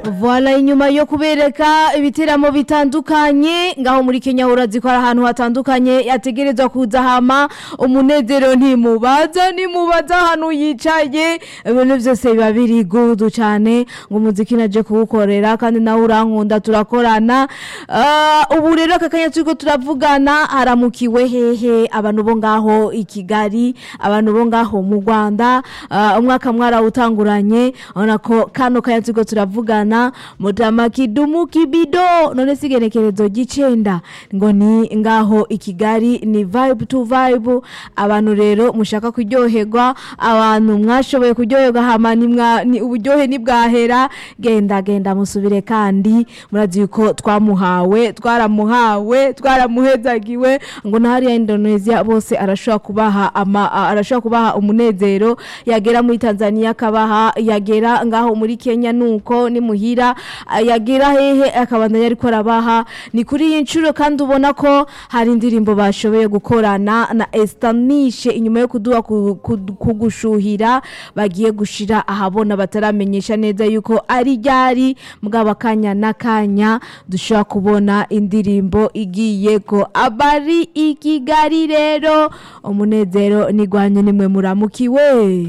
Voila inyuma yo kubereka ibiteramo bitandukanye ngaho muri Kenya urazi ko ari ahantu hatandukanye yategerezwa kuza hama umunezero ntimubaza nimubaza ahantu yicaye ibintu byose biba biri gudu cyane ngo umuziki naje kuwukorera kandi nawe urankunda turakorana Ah, ubu rero aka kanya turiko turavugana haramukiwe hehe abantu bo ngaho i Kigali abantu bo ngaho mu Rwanda Ah, umwaka mwarawutanguranye urabona ko kano kanya turiko turavugana mutama kidumu kibido none sigenekerezo ry'icenda ngo ni ngaho i Kigali ni vibe to vibe abantu rero mushaka kuryoherwa abantu mwashoboye kuryoherwa hama ni mwa ni uburyohe nibwahera genda genda musubire kandi murazi yuko twamuhawe twaramuhawe twaramuhezagiwe ngo na hariya Indonesia bose arashobora kubaha ama a- arashobora kubaha umunezero yagera muri Tanzania akabaha yagera ngaho muri Kenya nuko ni muhira a- yagera hehe akabandanya ariko arabaha ni kuri iyi nshuro kandi ubona ko hari indirimbo bashoboye gukorana na Estanishe inyuma yo kuduha ku- ku- kugushuhira bagiye gushira ahabona bataramenyesha neza yuko ari ryari mugabo akanya n'akanya dushobora kubona indirimbo igiye ko abari i Kigali rero umunezero nigwanye nimwe muramukiwe